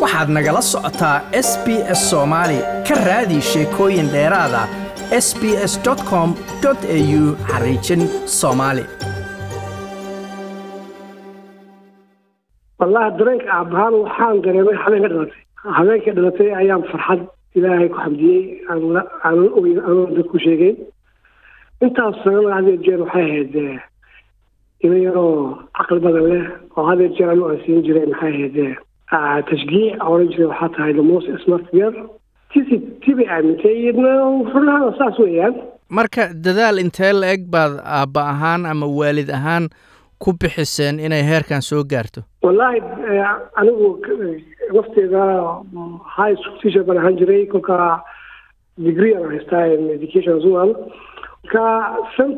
waxaad nagala socotaa s b s soomaali ka raadi sheekooyin dheeraada s b s com au xariijin soomaali wallahi dareenka aabahaan waxaan dareemay habeenka dhalatay habeenka dhalatay ayaan farxad ilaahay ku xamdiyey aanan ogeyn aanan dadku sheegeyn intaas sanana hadeer jeer waxay ahayd ina yaroo caqli badan leh oo hadeer jeer anu aan siin jiray maxay ahayd tashgiic oran jiray waxaa tahay the most smart girl tisi tibay aamintay iyadna furlahaada saas weeyaan marka dadaal intee la eg baad aabba ahaan ama waalid ahaan ku bixiseen inay heerkan soo gaarto wallaahi anigu lafteeda high school teacher baan ahaan jiray kolka degree aan haystaa in education as well ka san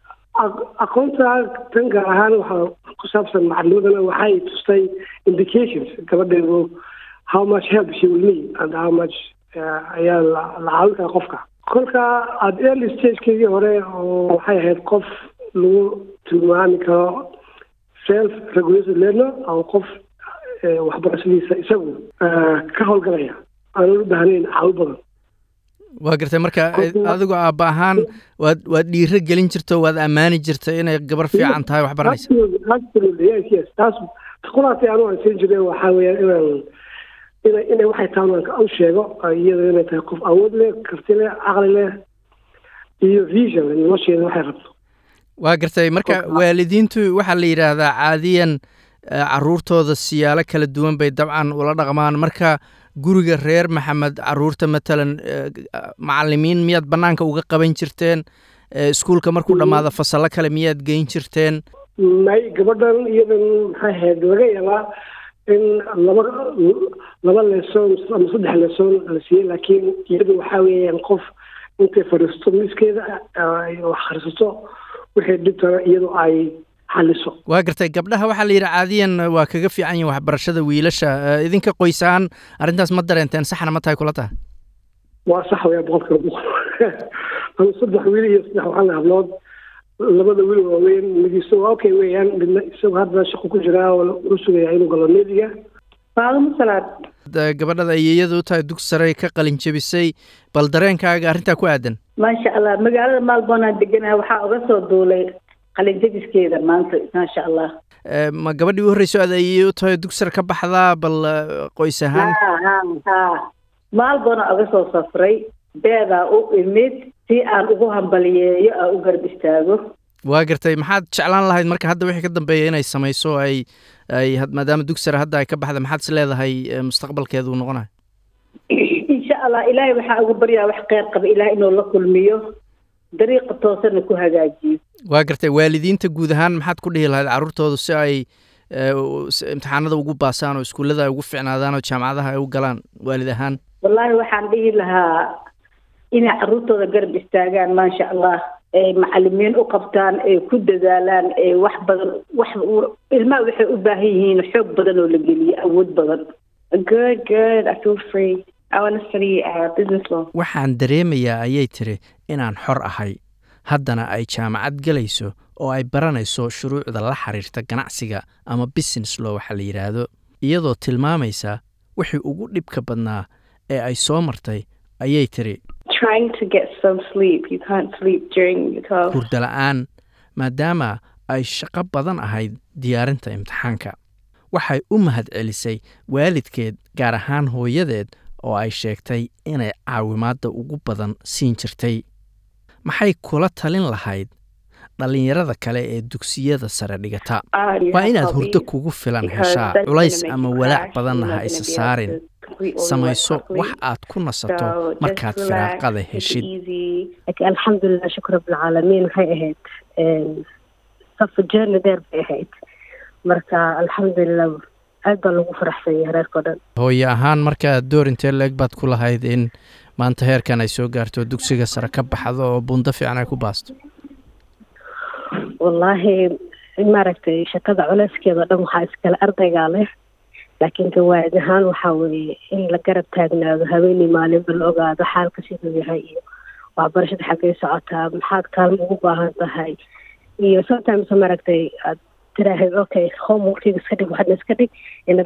aqoonta tan gaar ahaan waxaa ku saabsan macalimadana waxay tustay indications gabadheedu how much help she will need and how much ayaa la caawin kara qofka kolka ad early stagekeedii hore oo waxay ahayd qof lagu tilmaami karo self regulated learner oo qof waxbarashadiisa isagu ka howlgalaya aanan u baahnayn caawi badan waa gartay marka adigu aabba ahaan waad waad dhiiro gelin jirto waad ammaani jirta inay gabar fiican tahay wax baranaysa absolutely yes yes taas quraatay anu aan siin jiray waxaa weeyaan inaan ina inay waxay tahay aan u sheego iyada inay tahay qof awood leh karti leh caqli leh iyo vision nolosheeda waxay rabto waa gartay marka waalidiintu waxaa la yidhaahdaa caadiyan caruurtooda siyaalo kala duwan bay dabcan ula dhaqmaan marka guriga reer maxamed caruurta matalan macalimiin miyaad bannaanka uga qaban jirteen iskuulka markuu dhammaado fasallo kale miyaad geyn jirteen may gabadhan iyadan maxay ahayd laga yaabaa in laba laba leson ama saddex leson la siiyey laakiin iyadu waxaa weeyaan qof intay fadhiisto miiskeeda wax akhrisato wixii dhibtana iyadu ay xaliso waa gartay gabdhaha waxaa la yidhi caadiyan waa kaga fiican yihin waxbarashada wiilasha idinka qoysaan arrintaas ma dareenteen saxna ma tahay kula tahay waa sax weya boqolkiiba boqol ama saddex wiil iyo saddex waxaan hablood labada wiil waaweyn midiisa waa okay weeyaan midna isagu hadda shaqo ku jiraa oo u sugaya inuu galo neediga maalmo salaad gabadhada ayeyada u tahay dug sare ka qalin jebisay bal dareenkaaga arrintaa ku aadan maasha allah magaalada maalboonaan deganaha waxaa uga soo duulay qalinjabiskeeda maanta maasha allah ma gabadhii u horreyso aad ayey u tahay dug sare ka baxdaa bal qoys ahaan ha ha maalboona uga soo safray beedaa u imid si aan ugu hambaliyeeyo aan u garab istaago waa gartay maxaad jeclaan lahayd marka hadda wixii ka dambeeya inay samayso ay ay maadaama dug sare hadda ay ka baxda maxaad is leedahay mustaqbalkeedu uu noqonayo insha allah ilaahay waxaa ugu baryaa wax kheyr qaba ilahay inuu la kulmiyo dariiqa toosana ku hagaajiyo waa gartay waalidiinta guud ahaan maxaad ku dhihi lahayd carruurtooda si ay imtixaanada ugu baasaan oo iskuullada ay ugu ficnaadaan oo jaamacadaha ay u galaan waalid ahaan wallaahi waxaan dhihi lahaa inay carruurtooda garab istaagaan maasha allah ay macalimiin u qabtaan ay ku dadaalaan ay wax badan wax ilmaha waxay u baahan yihiin xoog badan oo la geliyo awood badan good good i feel free i want to study uh, business law waxaan dareemayaa ayay tiri inaan xor ahay haddana ay jaamacad gelayso oo ay baranayso shuruucda la xiriirta ganacsiga ama business law waxaa la yidhaahdo iyadoo tilmaamaysa wixii ugu dhibka badnaa ee ay soo martay ayay tiri trying to get some sleep you can't sleep during your class hurda la-aan maadaama ay shaqo badan ahayd diyaarinta imtixaanka waxay u mahad celisay waalidkeed gaar ahaan hooyadeed oo ay sheegtay inay caawimaadda ugu badan siin jirtay maxay kula talin lahayd dhallinyarada kale ee dugsiyada sare dhigata waa inaad hurdo kugu filan heshaa culays ama walaac badanna ha isa saarin samayso wax aad ku nasato markaad firaaqada heshid alxamdulilah shukr rabbilcaalamiin waxay ahayd safa journey dheer bay ahayd marka alxamdulilah aad baa lagu faraxsan yahay reerkao dhan hooye ahaan markaa door intee la-eg baad ku lahayd in maanta heerkan ay soo gaarto dugsiga sare ka baxdo oo buundo fiican ay ku baasto wallaahi maaragtay shakada culeyskeeda o dhan waxaa iskale ardaygaa leh laakiin gawaad ahaan waxaa weeye in la garab taagnaado haweeney maalinba la ogaado xaalka siduu yahay iyo waxbarashada xaggay socotaa maxaad kaalmo ugu baahan tahay iyo sometimes maaragtay aad tiraahid okay homeworkiga iska dhig waxadna iska dhig ina bixi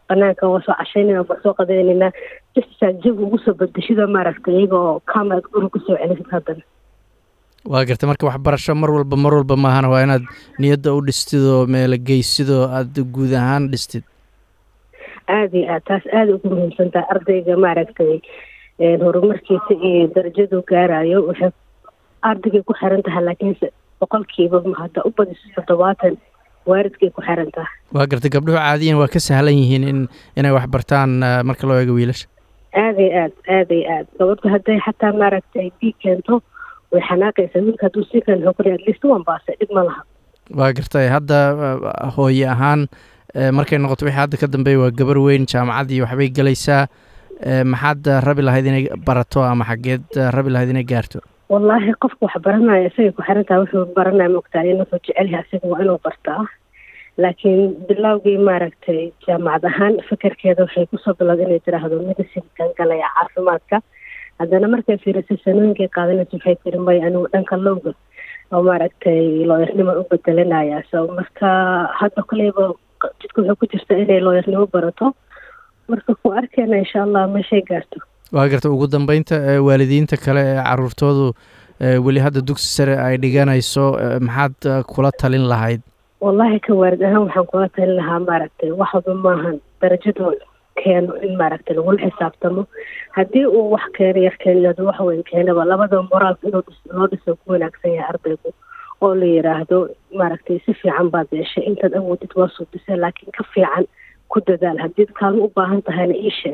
banaanka waa soo cashaynayna waa soo qadaynaynaa jisaa jawi ugu soo bedeshida maaragtay iyagoo kaamaad guri kusoo celisid haddana waa gartay marka waxbarasho mar walba mar walba maahana waa inaad niyadda u dhistid oo meelo geysid oo aada guud ahaan dhistid aada iyo aad taas aada ugu muhiimsantaha ardayga maaragtay horumarkiisa iyo darajadu gaarayo waxay ardaygay ku xiran tahay laakiinse boqolkiiba hadda u badiso toddobaatan waaridkay ku xiran tahay waa gartay gabdhuhu caadiyan waa ka sahlan yihiin in inay wax bartaan marka loo eego wiilasha aada iyo aad aada iyo aad gabadhu hadday xataa maaragtay diig keento way xanaaqaysaa wiilka hadduu sii keen wuxuu kuli atleast waan baasay dhib ma laha waa gartay hadda hooye ahaan markay noqoto wixii hadda ka dambeeya waa gabar weyn jaamacaddii waxbay gelaysaa maxaad rabi lahayd inay barato ama xaggeed rabi lahayd inay gaarto wallaahi qofka wax baranaya isagay ku xiran tahay wuxuu baranaya mogtaa in wuxuu jecelyahay isaga waa inuu bartaa laakiin bilowgii maaragtay jaamacad ahaan fikirkeeda waxay kusoo bilowda inay tiraahdo medicinkan galaya caafimaadka haddana markay fiirisay sanooyinkay qaadanaysa waxay tiri maya anigu dhanka lowga oo maaragtay looyarnimo u bedelanaya so marka hadda koleyba jidka wuxuu ku jirta inay looyarnimo barato marka ku arkeyna insha allah meeshay gaarto waa garta ugu dambeynta waalidiinta kale ee caruurtoodu weli hadda dugsi sare ay dhiganayso maxaad kula talin lahayd wallaahi ka waarid ahaan waxaan kula talin lahaa maaragtay waxba maahan darajadooda keeno in maaragtay lagula xisaabtamo haddii uu wax keeno yar keeno wax weyn keenaba labada moraalka inuu loo dhiso ku wanaagsan yahay ardaygu oo la yiraahdo maaragtay si fiican baad yeeshay intaad awoodid waa suubisay laakiin ka fiican ku dadaal haddiid kaalmo u baahan tahayna ii sheeg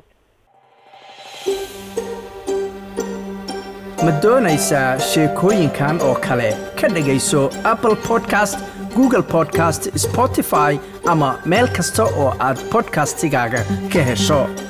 ma doonaysaa sheekooyinkan oo kale ka dhegayso apple podcast google podcast spotify ama meel kasta oo aad podcastigaaga ka hesho